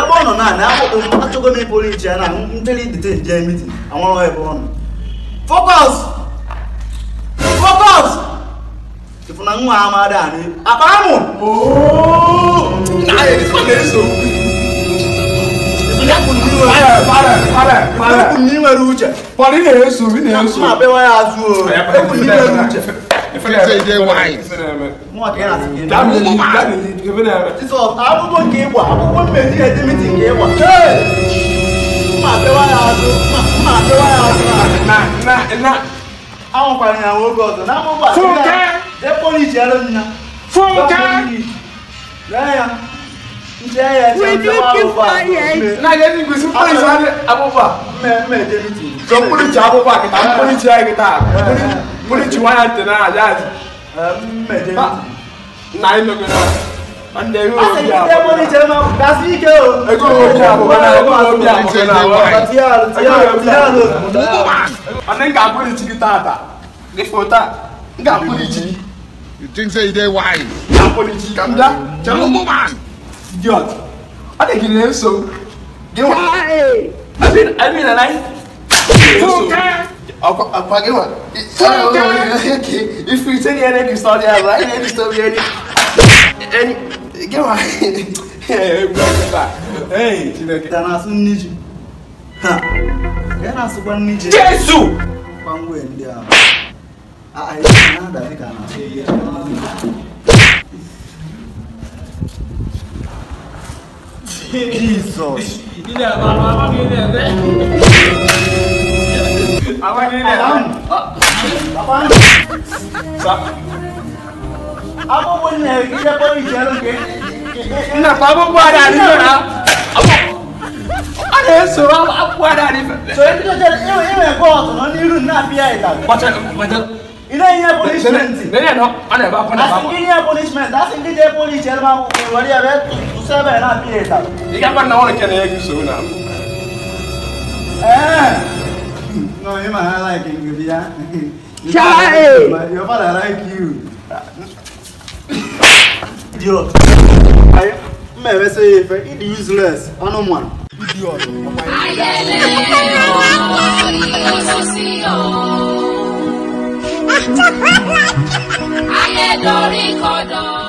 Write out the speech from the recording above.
ebe ọ nọ na na achọgo m ịpụrụ iche ya na nteli dete nje mitin anwụrụ ebe ọ nọ focus focus ịfụna nwa amadi anyị akpa amụ ekwu na ị nwere uche Pọlị na-eso, ị na-eso. mma bewa ya azụ o ekwu na ị nwere uche Say they wise. nwa ka ị na-asị gị Gaa n'eli, gaa n'eli, ebe na-eme. Jizọs akwụkwọ nke ịgba akwụkwọ mmezi edemiti nke ịgba mma bewa ya azụ mma bewa ya azụ Na, na, na. anwakwara ya nwoke ọzọ na amụgba Funke! jee polisi elu nna Funke! lee ya nche ya eche Will ndị you ọrụ keep ụgbọ quiet? Na ga ni kwesị polisi adị agbụgbọ a. mme edemiti So polisi agbụgbọ a kịta, polisi ya kịta. Polisi nwanyị ntị na aja aja. mme edemiti Na anyị nọgide na. Ndị ego a sị obi gị jee abụọ. polisi elu gasị ike o Ego obi abụọ na ego obi abụọ na abụọ. tie alụ tie alụ tie alụ Ọ ga polisi gị tata. Gị fota. Nga polisi gị. You think say they wise? Nga polisi. Ka m bịa. Chere ụmụ man. Idiot. Ọ dị gị na-eso. Gị nwa. Hi. I mean, I mean, and I. I'll, I'll pack it one. If you say any any story, I'm like any story, any, any. Get one. Hey, brother. Hey, Chineke. ka na-asụ nne ji ha ka na-asụkwa nne ji Jesu. gbangwe ndị ahụ a a ihe na-ada dịka na-asụ ihe Jizọs akwụkwọ nne ije kpọrọ ije elu nke Nna pa abubuwa da ni na. Ọ na-eso abubuwa da ni. so ndị jere inwe inwe kọọtụ nọ n'iru na-apịa ịtalị Bacha, bacha. ị na-enye punishment Nene no, ọ na-ebe akwa na asị akwa. gị nye punishment asị gị jee pụrụ iche ebe ahụ were ya bịa tụsa ebe na-apịa ịtalị Ị ga-agba na ọ na-eke na ego so na. Eh. No, you might like it, you yeah. Chai. But your father like you. Idiot. I may say if it useless, I no man. Idiot. Ayẹlẹ ìlọsọsí o. Ayé dorí kodò.